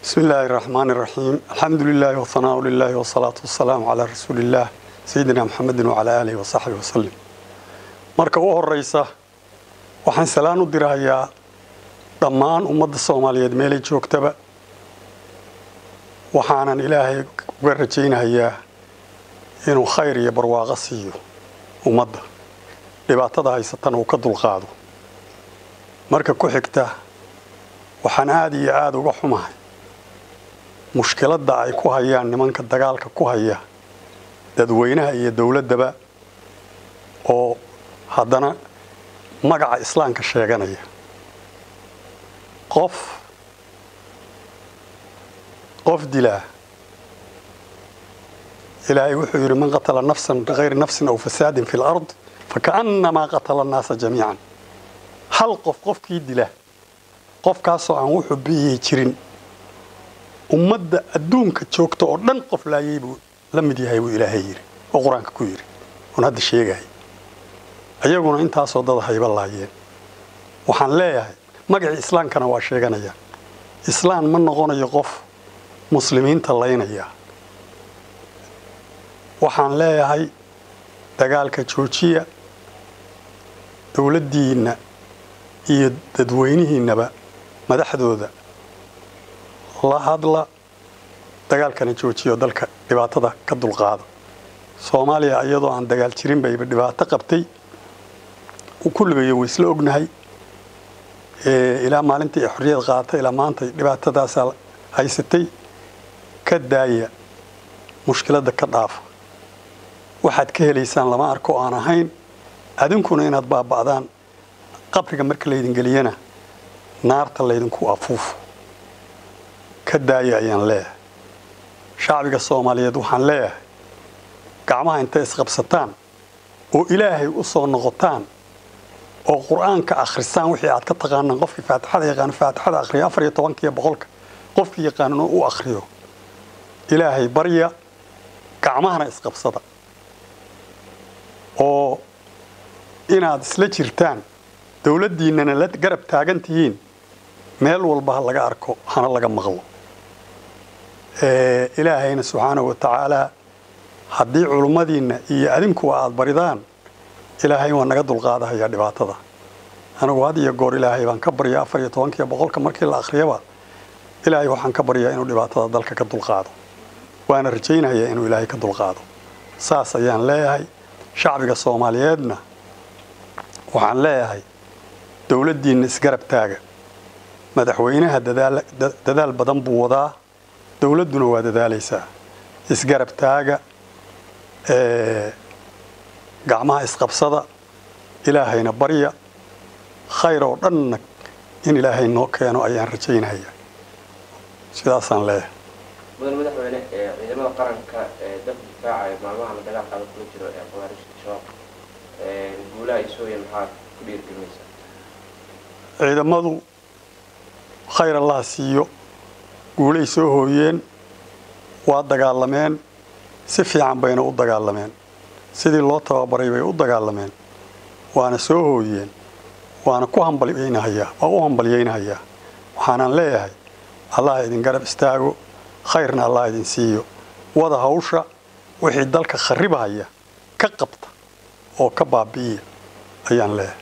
bismi illaahi raxmaan iraxiim alxamdu lilaahi wahanaa lilaahi wasalaatu wasalaamu calaa rasuuliillaah sayidina muxamedin wacalaa aalihi wasaxbi wasalim marka u horeysa waxaan salaan u dirahayaa dhammaan ummadda soomaaliyeed meelay joogtaba waxaanan ilaahay uga rajaynayaa inuu khayr iyo barwaaqo siiyo ummadda dhibaatada haysatana uu ka dulqaado marka ku xigta waxaan aada iyo aada uga xumahay mushkiladda ay ku hayaan nimanka dagaalka ku haya dadweynaha iyo dowladdaba oo haddana magaca islaamka sheeganaya qof qof dilaa ilaahay wuxuu yidhi man qatala nafsan bikayri nafsin aw fasaadin fi lard fakaannamaa qatala annaasa jamiican hal qof qofkii dila qofkaasoo aan wuxuu biyey jirin ummadda adduunka joogta oo dhan qof laayay buu la mid yahay buu ilaahay yidhi oo qur-aanka ku yidhi oon hadda sheegaya ayaguna intaasoo dad hayba laayeen waxaan leeyahay magacii islaamkana waa sheeganaya islaan ma noqonayo qof muslimiinta laynaya waxaan leeyahay dagaalka joojiya dowladdiinna iyo dadweynihiinnaba madaxdooda la hadla dagaalkana joojiyo dalka dhibaatada ka dulqaada soomaaliya iyadoo aan dagaal jirin bayba dhibaato qabtay kulligayo way isla ognahay ilaa maalintii ay xorriyad qaadatay ilaa maanta dhibaatadaasaa haysatay ka daaya mushkiladda ka dhaafa waxaad ka helaysaan lama arko aan ahayn adinkuna inaad baaba'daan qabriga marka laydin geliyana naarta laydinku afuufo ka daaya ayaan leeyahay shacbiga soomaaliyeed waxaan leeyahay gacmaha intay isqabsataan oo ilaahay u soo noqotaan oo qur-aanka akhrisaan wixii aad ka taqaanaan qofkii faatixada yaqaano faatixada akhriya afar iyo tobankiiyo boqolka qofkii yaqaanano u akhriyo ilaahay barya gacmahana isqabsada oo inaad isla jirtaan dowladdiinnana la garab taagan tihiin meel walba ha laga arko hana laga maqlo ilaahayna subxaanahu wa tacaalaa haddii culummadiinna iyo adinkuwa aad baridaan ilaahay waa naga dulqaadahayaa dhibaatada anigu had iyo goor ilaahay baan ka baryaa afar iyo tobankiiyo boqolka markii la akhriyaba ilaahay waxaan ka baryaa inuu dhibaatada dalka ka dulqaado waana rajaynayaa inuu ilaahay ka dulqaado saas ayaan leeyahay shacbiga soomaaliyeedna waxaan leeyahay dowladdiinna isgarab taaga madaxweynaha dadaal badan buu wadaa dowladduna waa dadaalaysaa isgarab taaga gacmaha isqabsada ilaahayna barya khayr oo dhanna in ilaahay noo keeno ayaan rajaynaya sidaasaan leeyahay mudan madaxweyne ee ciidamada qaranka ee dalka difaacaya maalmaha la dagaalkaada kula jiro ee khawaarijta shabaab guulaha ay sooyeen maxaad ku dhiirgelinaysaa ciidamadu khayr allaha siiyo guulay soo hooyeen waa dagaalameen si fiican bayna u dagaalameen sidii loo tababaray bay u dagaalameen waana soo hooyeen waana ku hambalyaynahayaa waa u hambalyaynahayaa waxaanaan leeyahay allah idin garab istaago khayrna allah idin siiyo wada hawsha wixii dalka kharribahaya ka qabta oo ka baabi'iya ayaan leeyahay